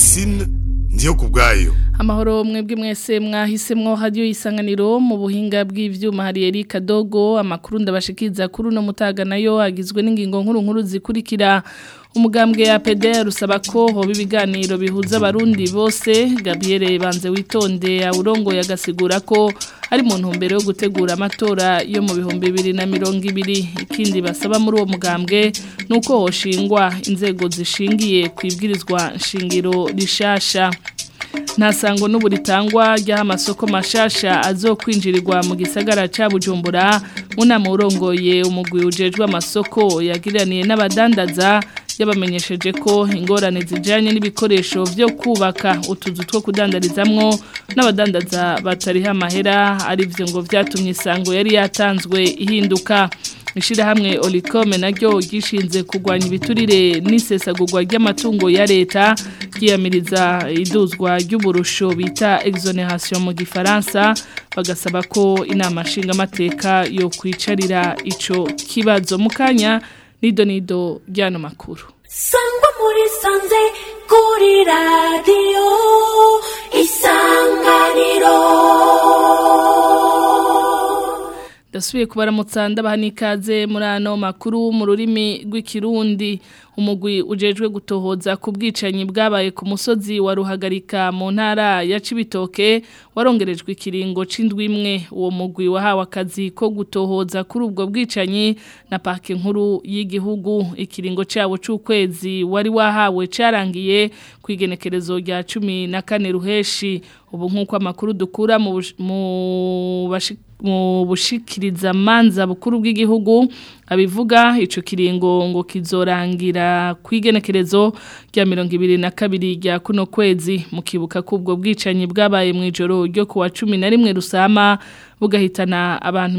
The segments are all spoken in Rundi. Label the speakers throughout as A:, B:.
A: francine ndiyo ku bwayo
B: amahoro mwebwe mwese mwahisemwo hadiyo isanganiro mu buhinga bw'ivyuma hari Erika Dogo amakuru ndabashikiza kuri uno mutaga nayo agizwe n'ingingo nkuru nkuru zikurikira umugambwe ya PDR usaba ko hoba ibiganiro bihuza abarundi bose Gabriel Banze witonde awurongo yagasigura ko ari mu ntumbero yo gutegura amatora yo mu bihumbi bibiri na mirongo ibiri ikindi basaba muri uwo mugambwe nuko hoshingwa inzego zishingiye ku ibwirizwa nshingiro rishasha ntasango n'ubu ritangwa ry'aho amasoko mashasha azokwinjirirwa mu gisagara ca bujumbura unama urongoye umugwi ujejwe amasoko yagiraniye n'abadandaza yabamenyesheje ko ingorane zijanye n'ibikoresho vyo kubaka utuzu two kudandarizamwo n'abadandaza batariha amahera arivyo ngo vyatumye isango yari yatanzwe ihinduka ishirahamwe Olicom naryo gishinze kugwanya ibiturire n'isesagurwa ry'amatungo ya leta ryiyamiriza iduzwa ry'uburusho bita exoneration mu gifaransa bagasaba ko inama nshinga amateka yo kwicarira ico kibazo mukanya nido nido ryano makuru
C: sangwa muri sanze kuri radio isanganiro
B: Dasubiye kubaramutsa ndabaha n'ikaze muri ano makuru mu rurimi rw'ikirundi umugwi ujejwe gutohoza ku bwicanyi bwabaye ku musozi wa ruhagarika mu ntara ya Cibitoke warongerejwe ikiringo c'indwi imwe uwo mugwi wahawe akazi ko gutohoza kuri ubwo bwicanyi na parke nkuru y'igihugu ikiringo cyawo c'ukwezi wari wahawe carangiye ku igenekerezo rya cumi na kane ruheshi ubu nk'uko amakuru dukura mu bush- mu bashi mu bushikiriza manza bukuru bw'igihugu abivuga ico kiringo ngo kizorangira kwigenekerezo rya 2022 rya kuno kwezi mukibuka kubwo bwicanyi bwabaye mu ijoro ryo kuwa 11 rusama bugahitana abantu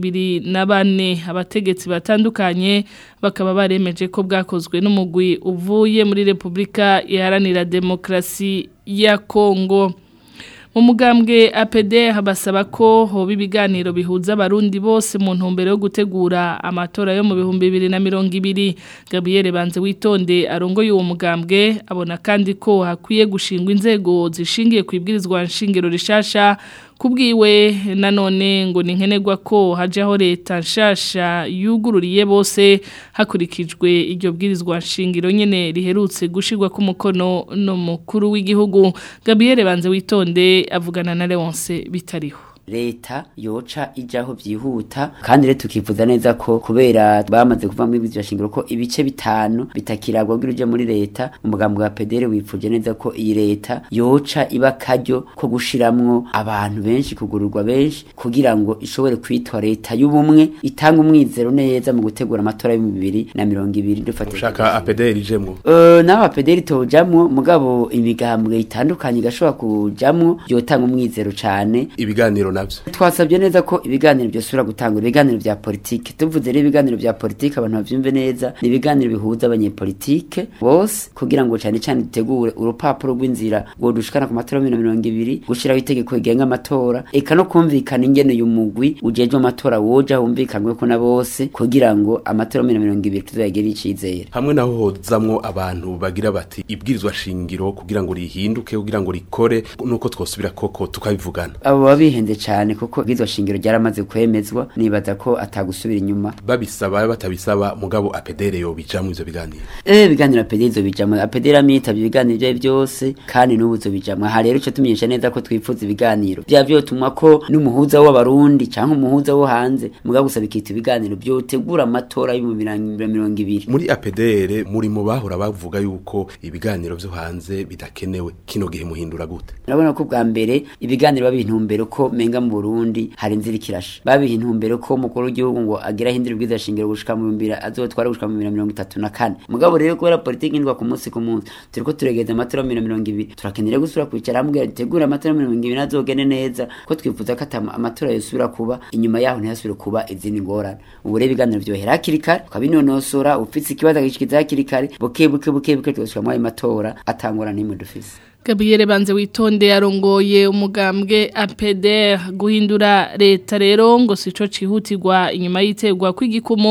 B: 224 abategetsi batandukanye bakaba baremeje ko bwakozwe n'umugwi uvuye muri Republika Iharanira Demokrasi ya Kongo mu mugambwe APD habasaba ko hoba ibiganiro bihuza abarundi bose mu ntumbero yo gutegura amatora yo mu bihumbi bibiri na mirongo ibiri Gabriel Banze witonde arongoye uwo mugambwe abona kandi ko hakwiye gushingwa inzego zishingiye ku ibwirizwa nshingiro rishasha kubwiwe nanone ngo ni nkenerwa ko hajaho leta nshasha yugururiye bose hakurikijwe iryo bwirizwa nshingiro nyene riherutse gushirwa ku mukono no mukuru w'igihugu Gabriel Banze witonde avugana na Leonce bitariho
D: leta yoca ijaho byihuta kandi rero tukifuza neza ko kubera bamaze kuva muri bizwa shingiro ko ibice bitanu bitakiragwa bw'iruje muri leta umugambi wa pedere wifuje neza ko iyi leta yoca iba karyo ko gushiramwo abantu benshi kugururwa benshi kugira ngo ishobore kwitwa leta y'ubumwe itanga umwizero neza mu gutegura amatora y'ibihumbi bibiri na mirongo ibiri dufatije
E: ushaka apederi ijemwo
D: Uh, naho apederi tojamwo mugabo imigambwe itandukanye igashobora kujamwo yotanga umwizero cane
E: ibiganiro navyo
D: twasabye neza ko ibiganiro byosubira gutangura ibiganiro vya politike tuvuze rero ibiganiro vya politike abantu bavyumve neza ni ibiganiro bihuza abanyepolitike bose kugira ngo cane cane dutegure urupapuro rw'inzira ngo dushikana ku matora ya bibiri na mirongo ibiri gushiraho itegeko rigenga amatora eka no kumvikana ingene uyu mugwi ujejwe amatora woja humvikanweko na bose kugira ngo amatora ya bibiri na mirongo ibiri tuzoyagire icizere
E: hamwe naho hozamwo abantu bagira bati ibwirizwa shingiro kugira ngo rihinduke kugira ngo rikore nuko twosubira koko tukabivugana
D: abo baba bihenze cane kuko bwizwa shingiro ryaramaze kwemezwa nibaza ko atagusubira inyuma
E: babisaba batabisaba mugabo apedere yo bijamwo ivyo biganiro
D: Eh biganiro apederi zo bijamwe apederi amitavye ibiganiro byayo byose kandi n'ubu zo bijamwe aha rero ico tumenyesha neza ko twifuza ibiganiro bya vyotumwa ko n'umuhuza w'abarundi canke umuhuza wo hanze mugabo gusaba ikita ibiganiro byotegura amatora yo mu mirongo ibiri
E: muri apedere muri mu bahora bavuga yuko ibiganiro vyo hanze bidakenewe kino gihe muhindura gute
D: urabona ko bwa mbere ibiganiro babiha intumbero ko menga mu Burundi hari inzira ikirasha babiha intumbero ko umukuru w'igihugu ngo agira hindura ubwiza shingiro gushika mu bibiri azotwara gushika mu bibiri na mirongo itatu na kane mugabo rero kubera politiki indwa ku munsi ku munsi turiko turegeza amatora ya bibiri na mirongo ibiri turakenera gusubira kwicara hamwe dutegura amatora ya mirongo ibiri azogene neza ko twifuza ko ata- amatora yosubira kuba inyuma yaho ntihasubire kuba izindi ngorane ubu rero ibiganiro vyohera hakiri kare ukabinonosora ufise ikibazo agishikiza hakiri kare buke buke buke buke tugashika muri ayo matora atangorane n'imwe dufise
B: Gabriel Banze witonde yarongoye umugambwe APDR guhindura leta rero ngo sico cihutirwa inyuma yitegwa kw'igikumu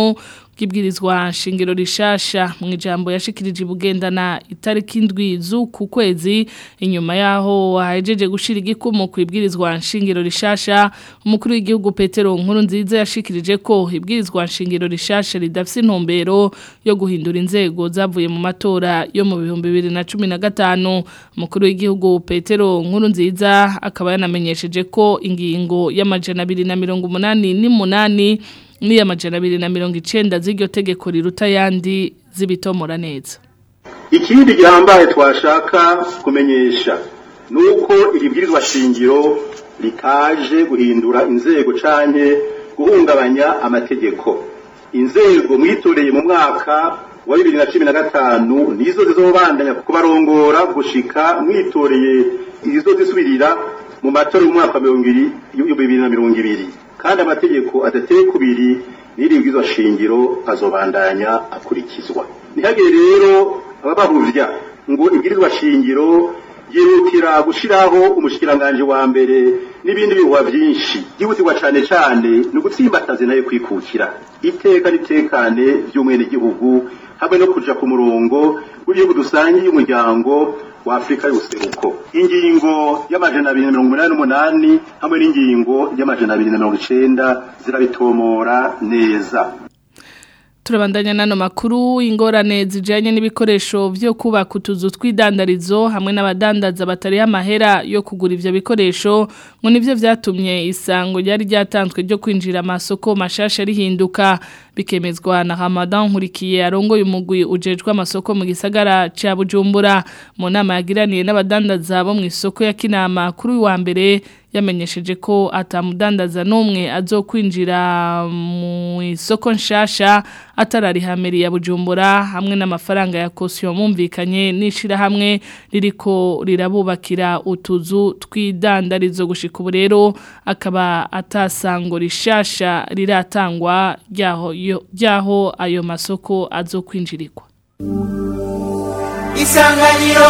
B: bw'ibwirizwa nshingiro rishasha mu ijambo yashikirije bugendana itariki indwi z'uku kwezi inyuma yaho hahejeje gushira igikumu ku ibwirizwa nshingiro rishasha umukuru w'igihugu Petero Nkuru nziza yashikirije ko ibwirizwa nshingiro rishasha ridafise intumbero yo guhindura inzego zavuye mu matora yo mu bihumbi bibiri na cumi na gatanu umukuru w'igihugu Petero Nkuru nziza akaba yanamenyesheje ko ingingo y'amajana abiri na mirongo umunani n'umunani n'iy'amajana abiri na mirongo icenda z'iryo tegeko riruta yandi zibitomora neza
F: ikindi gihambaye twashaka kumenyesha ni uko iri bwirizwa shingiro ritaje guhindura inzego canke guhungabanya amategeko inzego mwitoreye mu mwaka wa bibiri na cumi na gatanu nizo zizobandanya kubarongora gushika mwitoreye izo zisubirira mu matora y'umwaka wa mirongo ibiri y'ibihumbi bibiri na mirongo ibiri kandi amategeko adateye kubiri n'iri bwirizwa shingiro azobandanya akurikizwa ntihagire rero ababahuvya ngo ibwirizwa shingiro yihutira gushiraho umushikiranganje wa mbere n'ibindi bihuha byinshi yihutirwa cane cane ni ugutsimbataza nayo kwikukira iteka n'itekane by'umwene gihugu hamwe no kuja ku murongo w'igihugu dusangiye umuryango wa Afrika y'ubuseruko ingingo y'amajana abiri na mirongo umunani n'umunani hamwe n'ingingo y'amajana abiri na mirongo icenda zirabitomora neza
B: turabandanya nano makuru ingorane zijanye n'ibikoresho byo kubaka utuzu tw'idandarizo hamwe n'abadandaza batari amahera yo kugura ivyo bikoresho ngo nivyo vyatumye isango ryari ryatanzwe ryo kwinjira amasoko mashasha rihinduka bikemezwa na Ramadan nkurikiye arongoye umugwi ujejwe amasoko mu gisagara ca Bujumbura mu nama yagiraniye n'abadandaza bo mu isoko ya Kinama kuri wa mbere yamenyesheje ko atamudandaza n'umwe azokwinjira mu isoko nshasha atararihamiriye ya Bujumbura hamwe n'amafaranga ya kosiyo mumvikanye nishira hamwe ririko rirabubakira utuzu tw'idandarizo gushika ubu rero akaba atasango rishasha riratangwa ryaho ryaho ayo masoko azokwinjirirwa
C: Isanganiro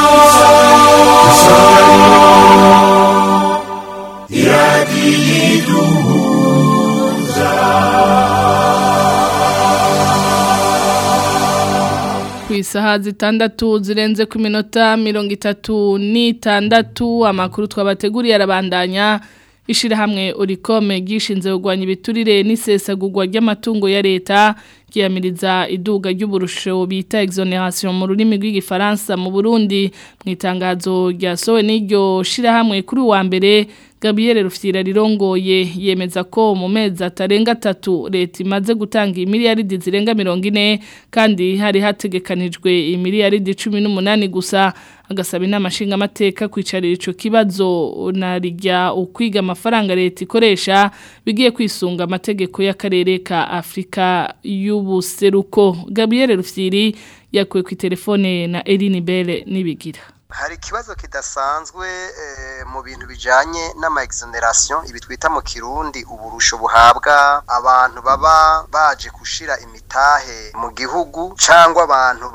B: ku isaha zitandatu zirenze ku minota mirongo itatu n'itandatu amakuru twabateguriye arabandanya ishirahamwe urikome gishinze kugwanya ibiturire n'isesagurwa ry'amatungo ya leta ryamiriza iduga ry'uburusho bita exoneration mu rurimi rw'igifaransa mu Burundi mu itangazo ryasowe n'iryo shirahamwe kuri wa mbere Gabriel Rufyira rirongoye yemeza ko mu mezi atarenga atatu leta imaze gutanga imiliyaridi zirenga 40 kandi hari hategekanijwe imiliyaridi 18 gusa agasaba inama nshinga amateka kwicarira ico kibazo narijya ukwiga amafaranga leta ikoresha bigiye kwisunga amategeko y'akarere ka Afrika y'ubuseruko Gabriel Rufyiri yakuwe ku telefone na Eline Belle nibigira
G: hari ikibazo kidasanzwe mu bintu bijanye n'ama exoneration ibi twita mu kirundi uburusho buhabwa abantu baba baje kushira imitahe mu gihugu cyangwa abantu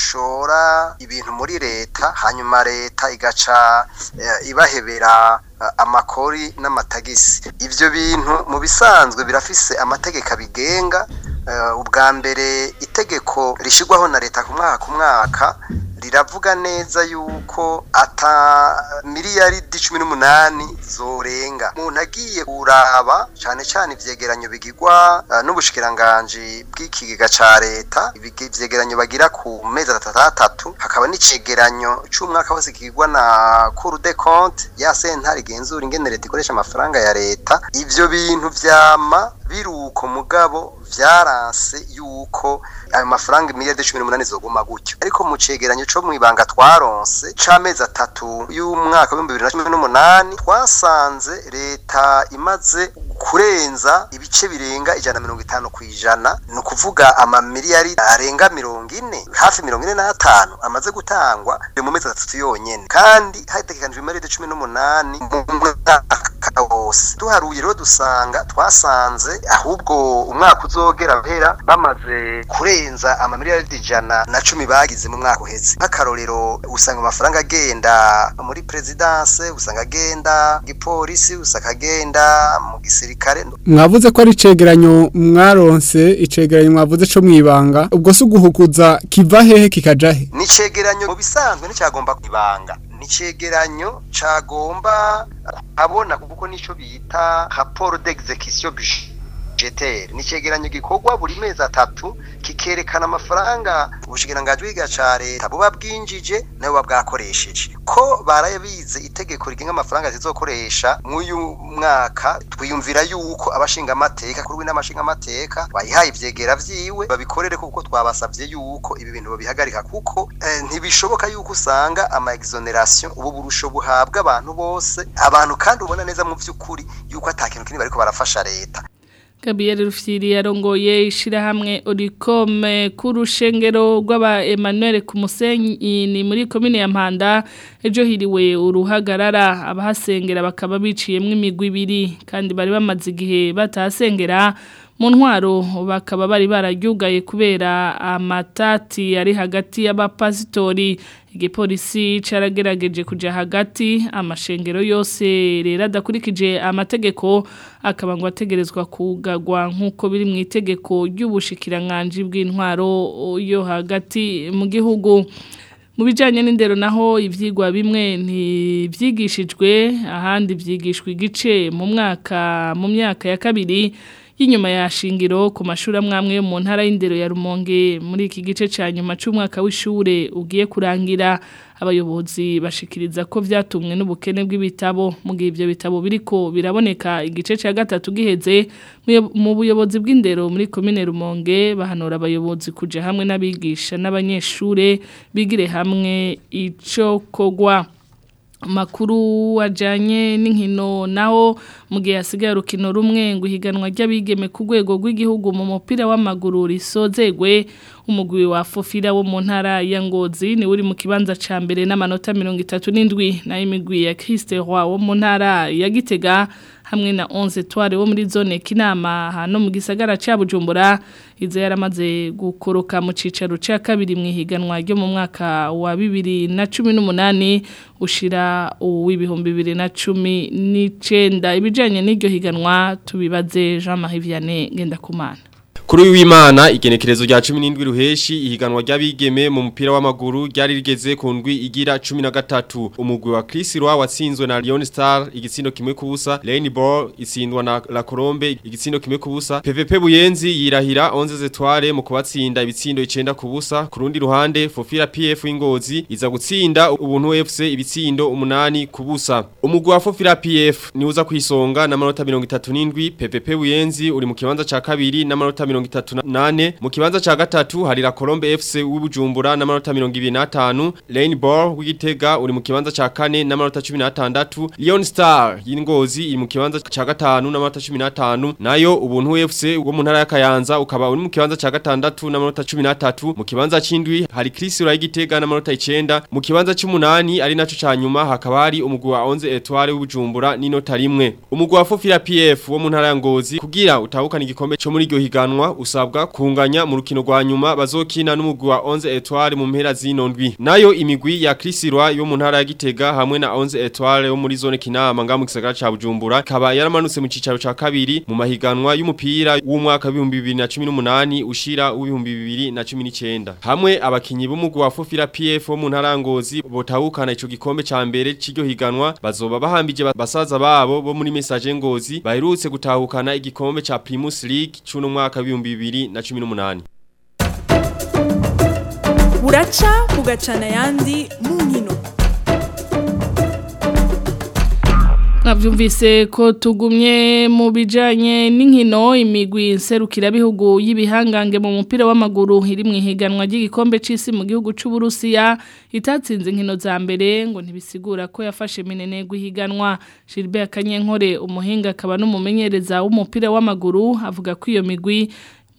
G: bashora ibintu muri leta hanyuma leta igaca ibahebera amakori n'amatagisi ivyo bintu mu bisanzwe birafise amategeko abigenga ubwa mbere itegeko rishigwaho na leta ku mwaka ku mwaka riravuga neza yuko ata miliyaridi cumi n'umunani zorenga umuntu agiye kuraba cyane cyane ivyegeranyo bigirwa uh, n'ubushikiranganji bw'ikigega ca leta ivyegeranyo bagira ku mezi atatu hakaba n'icegeranyo c'umwaka wose kigirwa na cour de compte ya sentare igenzura ingene leta ikoresha amafaranga ya leta ivyo bintu vyama biruko mugabo vyaranse yuko ayo mafaranga miliyaridi cumi n'umunani zoguma gutyo ariko mu cegeranyo co mw'ibanga twaronse c'amezi atatu y'umwaka w'ibihumbi bibiri na cumi n'umunani twasanze leta imaze kurenza ibice birenga ijana na mirongo itanu ku ijana ni ukuvuga amamiliyari arenga mirongo ine hafi mirongo ine n'atanu amaze gutangwa mu mezi atatu yonyene kandi hategekanijwe imiliyaridi cumi n'umunani mu mwaka bose duharuye rero dusanga twasanze ahubwo umwaka uzogera mpera bamaze kurenza amamiliyaridi ijana na cumi bagize mu mwaka uheze nk'akarorero usanga amafaranga agenda muri perezidanse usanga agenda gipolisi usanga agenda mu gisirikare
H: mwavuze ko ari icegeranyo mwaronse icegeranyo mwavuze co mwibanga ubwo se uguhuguza kiva hehe kikaja he
G: ni icegeranyo mu bisanzwe nticyagomba ibanga ni icegeranyo cagomba abona kuko nico bita rapport d'exécution budgetaire ni icegeranyo gikorwa buri mezi atatu kikerekana amafaranga ubushikiranganji bw'iga ca leta buba bwinjije nayo buba bwakoresheje ko barabize itegeko rigenga amafaranga zizokoresha mw'uyu mwaka twiyumvira yuko abashinga amateka kuri n'amashinga amateka bayihaye ivyegera vyiwe babikorere kuko twabasavye yuko ibi bintu babihagarika kuko eh, ntibishoboka yuko usanga ama exoneration ubu burusho buhabwa abantu bose abantu kandi ubona neza mu vy'ukuri yuko atakintu kinini bariko barafasha leta
B: Gabriel Rufyiri yarongoye ishirahamwe Oricom ku rushengero rw'aba Emmanuel ku Musenyi ni muri commune ya Mpanda ejo hiriwe uruhagarara abahasengera bakaba biciyemwe imigwi ibiri kandi bari bamaze igihe batahasengera mu ntwaro bakaba bari bararyugaye kubera amatati ari hagati y'abapasitori igipolisi caragerageje kuja hagati amashengero yose rero adakurikije amategeko akaba ngo ategerezwa kugagwa nk'uko biri mu itegeko ry'ubushikiranganji bw'intwaro yo hagati mu gihugu mu bijyanye n'indero naho ibyigwa bimwe ntibyigishijwe ahandi byigishwa igice mu mwaka mu myaka ya kabiri y'inyuma ya shingiro ku mashuri amwe yo mu ntara y'indero ya rumonge muri iki gice cya nyuma cy'umwaka w'ishure ugiye kurangira abayobozi bashikiriza ko byatumwe n'ubukene bw'ibitabo mu gihe ibyo bitabo biriko biraboneka igice cya gatatu giheze mu buyobozi bw'indero muri komine rumonge bahanura abayobozi kujya hamwe n'abigisha n'abanyeshure bigire hamwe icyo kogwa makuru wajanye n'inkino naho mu gihe hasigaye urukino rumwe ngo ihiganwa ry'abigeme ku rwego rw'igihugu mu mupira w'amaguru risozegwe umugwi wa fofira wo mu ntara ya ngozi ni uri mu kibanza ca mbere n'amanota mirongo itatu n'indwi nayo imigwi ya Christe Roi wo mu ntara ya Gitega hamwe na 11 tware wo muri zone kinama hano mu gisagara ca Bujumbura izo yaramaze gukoroka mu cicaro ca kabiri mu ihiganwa ryo mu mwaka wa 2018 ushira uw'ibihumbi 2019 ibijanye n'iryo higanwa tubibaze Jean-Marie Vianney Ngendakumana
I: Kuri w'Imana igenekerezo rya 17 ruheshi ihiganwa ry'abigeme mu mupira w'amaguru ryari rigeze ku ndwi igira 13 umugwi wa Chris Roy watsinzwe na Lyon Star igitsindo kimwe kubusa Lane Ball itsindwa na La Colombe igitsindo kimwe kubusa PVP Buyenzi yirahira 11 zetware mu kubatsinda ibitsindo 9 kubusa ku rundi ruhande Fofira PF w'Ingozi iza gutsinda ubuntu FC ibitsindo 8 kubusa umugwi wa Fofira PF ni uza kwisonga na manota 37 PVP Buyenzi uri mu kibanza ca kabiri na manota mirongo itatu nane mu kibanza ca gatatu hari la Colombe FC w'Ubujumbura n'amanota 25 Lane Ball w'Igitega uri mu kibanza ca kane n'amanota 16 Lyon Star y'Ingozi iri mu kibanza ca gatanu n'amanota 15 nayo ubuntu FC wo mu ntara ya Kayanza ukaba uri mu kibanza ca gatandatu n'amanota 13 mu kibanza c'indwi hari Chris y'Igitega n'amanota 9 mu kibanza c'umunani ari naco ca nyuma hakaba hari umugwi wa 11 Etoile w'Ubujumbura n'inota rimwe umugwi wa Fofira PF wo mu ntara ya Ngozi kugira utahukana igikombe cyo muri iryo higanwa usabwa kunganya mu rukino rwa nyuma bazokina n'umugwi wa 11 Etoile mu mpera zino ndwi nayo imigwi ya Krisirwa yo mu ntara ya Gitega hamwe na 11 Etoile yo muri zone Kinama nga mu gisagara ca Bujumbura kaba yaramanutse mu cicaro ca kabiri mu mahiganwa y'umupira w'umwaka wa 2018 ushira w'2019 hamwe abakinyi b'umugwi wa Fofira PF wo mu ntara ya Ngozi botahukana ico gikombe ca mbere c'iryo higanwa bazoba bahambije basaza babo bo muri message Ngozi baherutse gutahukana igikombe ca Primus League c'uno mwaka wa 2018
J: buraca bugacana ayandi mu nkino
B: Navyumvise ko tugumye mu bijanye n'inkino imigwi nserukirabihugu y'ibihangange mu mupira w'amaguru iri mu ihiganwa ry'igikombe c'isi mu gihugu c'u Burusiya itatsinze inkino za mbere ngo ntibisigura ko yafashe minene guhiganwa Gilbert Kanyenkore umuhinga akaba n'umumenyereza w'umupira w'amaguru avuga ko iyo migwi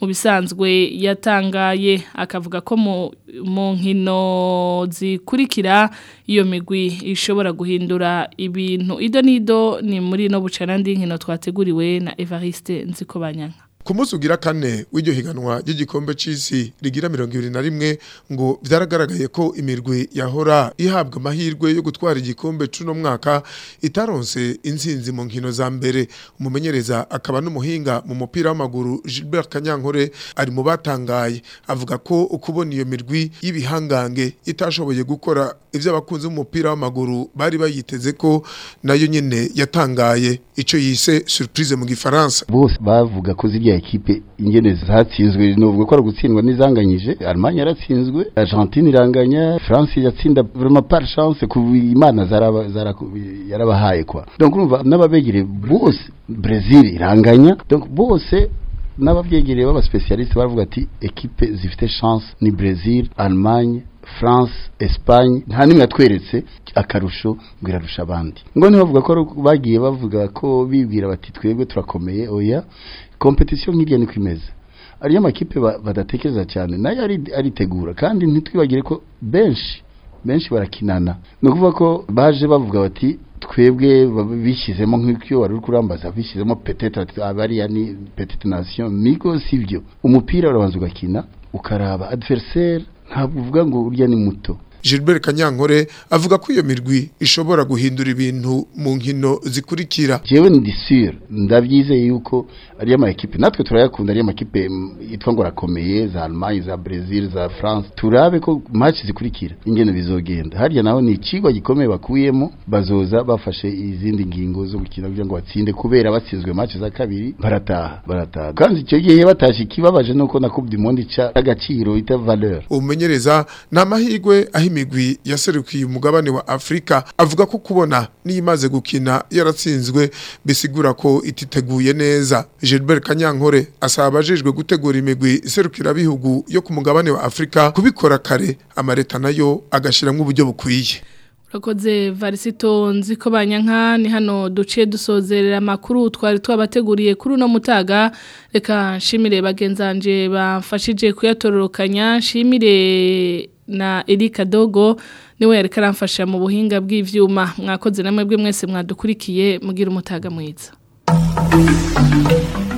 B: mu bisanzwe yatangaye akavuga ko mu mu nkino zikurikira iyo migwi ishobora guhindura ibintu ido nido ni muri no bucana ndi nkino twateguriwe na Evariste Nzikobanyanka
K: ku munsi ugira kane w'iryo higanwa ry'igikombe c'isi rigira mirongo ibiri na rimwe ngo vyaragaragaye ko imirwi yahora ihabwa amahirwe yo gutwara igikombe c'uno mwaka itaronse intsinzi mu nkino za mbere umumenyereza akaba n'umuhinga mu mupira w'amaguru Gilbert Kanyankore ari mu batangaye avuga ko ukubona iyo mirwi y'ibihangange itashoboye gukora ivyo abakunzi b'umupira w'amaguru bari bayiteze ko nayo nyene yatangaye ico yise surprise mu gifaransa
L: bose bavuga ko zirya ekipe ingene zatsinzwe novuga ko ari gutsindwa n'izanganyije Allemagne yaratsinzwe Argentine iranganya France yatsinda vraiment par chance ku imana zaraba zara- yarabahaye kwa donc urumva n'ababegere bose Brazil iranganya donc bose n'abavyegereye baba specialiste baravuga ati ekipe zifite chance ni Brazil Allemagne France Espagne nta nimwe yatweretse akarusho ngo irarusha abandi ngo niho bavuga ko ari- bagiye bavuga ko bibwira bati twebwe turakomeye oya competition nk'irya niko imeze ariyo amakipe ba- badatekereza cyane nayo ari- aritegura kandi ntitwibagire ko benshi benshi barakinana ni ukuvuga ko baje bavuga bati twebwe baba bishyizemo nk'icyo wari uri kurambaza bishyizemo petete ati abariya ni petite nation niko sivyo umupira urabanza ugakina ukaraba adversaire ntabwo uvuga ngo urya ni muto
K: Gilbert Kanyankore avuga ko iyo mirwi ishobora guhindura ibintu mu nkino zikurikira
L: jewe ndi sûr ndabyizeye yuko ari ama equipe natwe turayakunda ari ama equipe mm, yitwa ngo rakomeye za Allemagne za Brazil za France turabe ko match zikurikira ingene bizogenda harya naho ni ikigwa gikomeye bakuyemo bazoza bafashe izindi ngingo zo gukina kugira ngo batsinde kubera batsinzwe match za kabiri barataha barataha kandi icyo gihe batashe kibabaje nuko na Coupe du Monde ca agaciro ita valeur
K: umumenyereza ni amahirwe aho imigwi yaserukiye umugabane wa Afrika avuga ko kubona niyimaze gukina yaratsinzwe bisigura ko ititeguye neza Gilbert Kanyankore asaba abajejwe gutegura imigwi iserukira bihugu yo ku mugabane wa Afrika kubikora kare amareta nayo agashiramwo uburyo bukwiye
B: Urakoze varisito nziko banyanka ni hano duciye dusozerera amakuru twari twabateguriye kuri uno mutaga reka nshimire bagenzanje bamfashije kuyatororokanya nshimire na Erika Dogo niwe yareka aramfasha mu buhinga bw'ivyuma mwakoze namwe bwe mwese mwadukurikiye mugira umutaga mwiza